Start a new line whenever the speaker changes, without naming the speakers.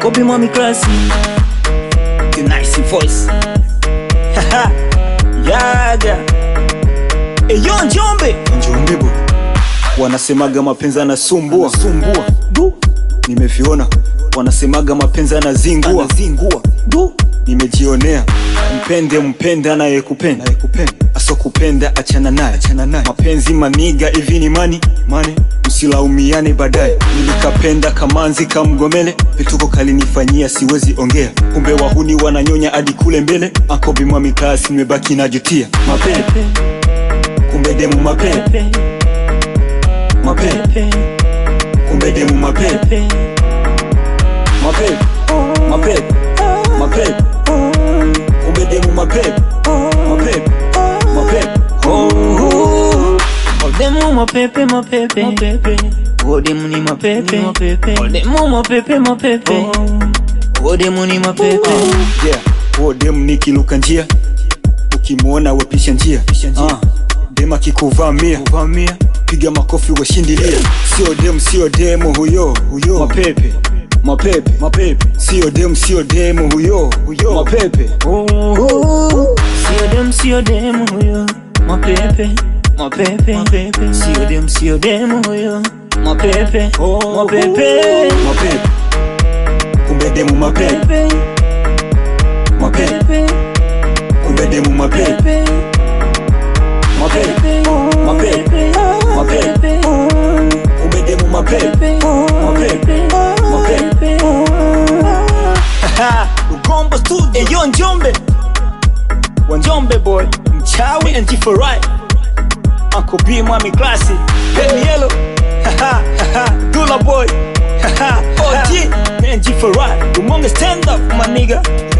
Kobe Mami Classy The nice voice Haha Yaga Eyo Njombe
Njombe bo wanasemaga mapenzi anasumbua sumbua du nimeviona wanasemaga mapenzi anazingua anazingua du nimejionea mpende mpende anayekupenda anayekupenda asokupenda achana naye achana naye mapenzi maniga hivi ni mani mane msilaumiane baadaye nilikapenda kamanzi kamgomele vituko kalinifanyia siwezi ongea kumbe wahuni wananyonya hadi kule mbele akobimwami klasi nimebaki najutia mapepe kumbe demu mapepe mapepe kumbe demu mapepe mapepe mapepe mapepe kumbe demu mapepe mapepe mapepe oh, oh.
Odemu mapepe mapepe mapepe Odemu ni mapepe mapepe Odemu mapepe mapepe Odemu ni mapepe
yeah huo demu nikiluka njia ukimwona wepisha njia ah. demu akikuvamia kuvamia piga makofi washindilia sio demu sio demu huyo huyo mapepe mapepe mapepe sio demu sio demu huyo huyo mapepe
Sio dem sio dem huyo Mapepe Mapepe Mapepe Sio dem sio dem huyo Mapepe Mapepe
mapepe kumbe demu mapepe mapepe kumbe demu mapepe mapepe mapepe mapepe kumbe demu mapepe mapepe mapepe
Ugombo studio Eyo Njombe Wanjombe boy Mchawi and Jifarai Uncle B Mami Classy Baby Yellow Haha haha Dula boy Haha OG and Jifarai Umonge stand up my nigga